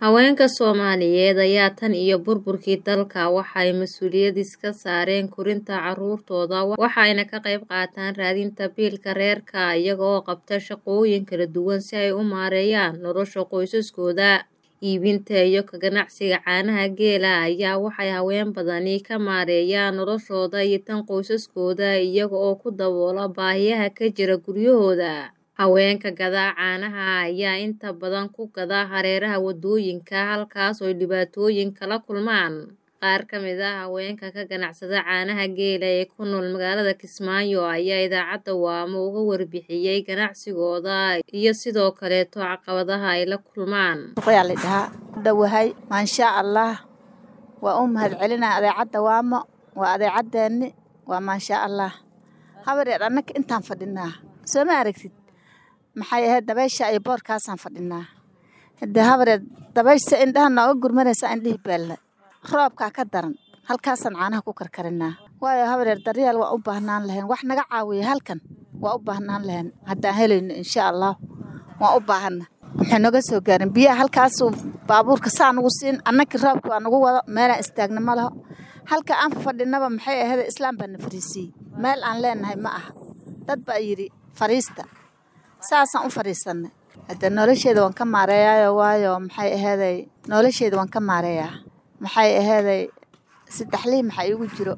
Haweenka Soomaaliyeed ayaa tan iyo burburkii dalka waxa ay mas'uuliyad iska saareen korinta carruurtooda waxayna ka qayb qaataan raadinta biilka reerka iyaga oo qabta shaqooyin kala duwan si ay u maareeyaan nolosha qoysaskooda. Iibinta iyo ka ganacsiga caanaha geela ayaa waxay haween badani ka maareeyaan noloshooda iyo tan qoysaskooda iyaga oo ku daboola baahiyaha ka jira guryahooda. Haweenka gada caanaha ayaa inta badan ku gada hareeraha wadooyinka halkaas oo ay dhibaatooyin kala kulmaan. Qaar ka mid ah haweenka ka ganacsada caanaha geela ee ku nool magaalada Kismaayo ayaa idaacadda Waamo uga warbixiyay ganacsigooda iyo sidoo kaleeto caqabadaha ay la kulmaan. Suuqyaa la dhahaa dhawahay maasha Allah waa u mahadcelinaa adeecadda Waamo waa adeecaddeeni waa maasha Allah habareer annaka intaan fadhinaa soo ma aragtid maxay ahayd dabaysha iyo boorkaasaan fadhinaa hadee habareer dabaysha indhaha nooga gurmanaysa indhihi beelna roobkaa ka daran halkaasaan caanaha ku karkarinaa waayo habareer daryeel waa u baahnaan lahayn wax naga caawiya halkan waa u baahnaan lahayn haddaan helayno insha allah waan u baahana waxay noga soo gaarin biyaha halkaasuu baabuurka saa nugu siin annakii roobka waa nagu wado meelaan istaagna ma laho halka aan fadhinaba maxay ahayd islaam baa na fariisiiyey meel aan leenahay ma aha dad baa yidhi fariista saasaan u fadhiisanay hadee nolosheeda waan ka maareeyaayo waayo maxay aheeday nolosheeda waan ka maareeyaa maxay aheeday saddex lii maxaa iigu jiro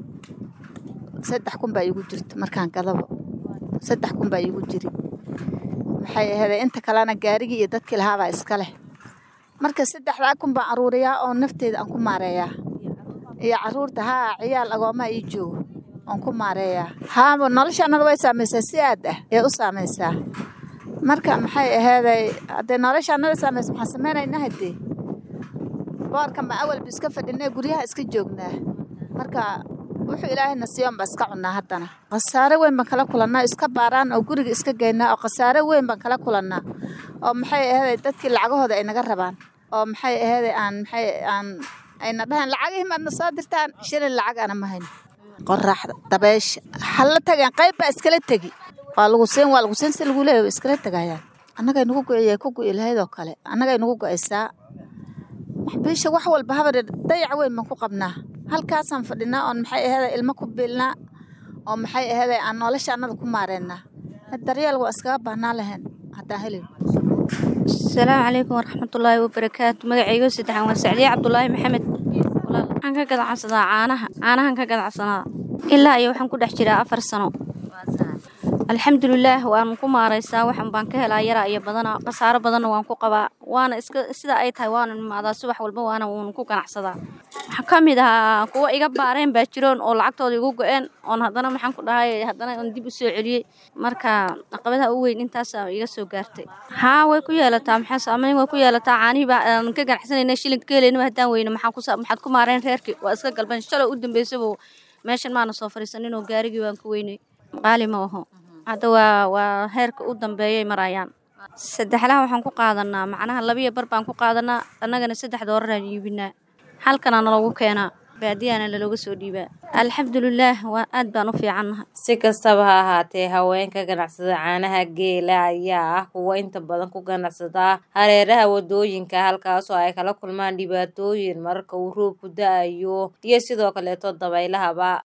saddex kun baa iigu jirto markaan gadabo saddex kun baa iigu jiri maxay aheeday inta kalena gaarigii iyo dadkii lahaabaa iska leh marka saddexdaa kun baan aruuriyaa oo nafteeda aan ku maareeyaa iyo carruurta haa ciyaal agoomaa ii joogo aan ku maareeyaa haaba nolosha annada way saamaysaa si aad ah ee u saamaysaa marka maxay aheeday haddee nolosha annada saamaysa maxaan sameynaynaa haddee boorkan baan awalba iska fadhinay guryaha iska joognaa marka wuxuu ilaahayna siiyoon baa iska cunnaa haddana khasaare weyn baan kala kulannaa iska baaraan oo guriga iska geynaa oo khasaare weyn baan kala kulannaa oo maxay aheeday dadkii lacagahooda ay naga rabaan oo maxay aheeday aan maxay aan ayna dhahaan lacagihii maadna soo dirtaan shilin lacag ana ma hayno qoraxda dabeysha halla tageen qayb baa iskala tegi waa lagu siin waa lagu siin si lagu leeyahay iskala tegayaan annagay nagu go'iyay ku go'i lahayd oo kale annagay nagu go'aysaa maxbiisha wax walba habareer dayac weyn baan ku qabnaa halkaasaan fadhinaa oon maxay aheeday ilmo ku biilnaa oo maxay aheeday aan nolosha annada ku maareynaa daryeel waa iskaga baahnaan lahayn haddaan helin asalaamu calaykum waraxmatullaahi wabarakaatu magacaygo saddexan waa sacdiye cabdulaahi maxamed waxaan ka ganacsadaa caanaha caanahan ka ganacsanaa ilaa iyo waxaan ku dhex jiraa afar sano alxamdulilaah waan ku maaraysaa waxan baan ka helaa yaraa iyo badana khasaaro badanna waan ku qabaa waana iska sida ay tahay waana imaadaa subax walba waana uun ku ganacsadaa waxaa ka mid ahaa kuwa iga baareen baa jiroon oo lacagtooda igu go-een oon haddana maxaan ku dhahay haddana oon dib u soo celiyey marka caqabadaha u weyn intaasa iga soo gaartay haa way ku yeelataa maxaa saameyn way ku yeelataa caanihii baa aan ka ganacsanayna shilinka ka helaynaba haddaan weyne maxaan ku maxaad ku maareen reerkii waa iska galban shalay u dambeysaba meeshan maana soo fadhiisanin oo gaarigii waan ku weynay qaali ma aho hadda waa waa heerka u dambeeyay marayaan saddexlaha waxaan ku qaadanaa macnaha labiyo bar baan ku qaadanaa annagana saddex dooraraan iibinaa halkana nalagu keenaa baadiyana lalooga soo dhiibaa alxamdulilaah waa aad baan u fiicannahay si kastaba ha ahaatee haweenka ganacsada caanaha geela ayaa ah kuwa inta badan ku ganacsada hareeraha wadooyinka halkaasoo ay kala kulmaan dhibaatooyin mararka uu roobku da-ayo iyo sidoo kaleeto dabeylahaba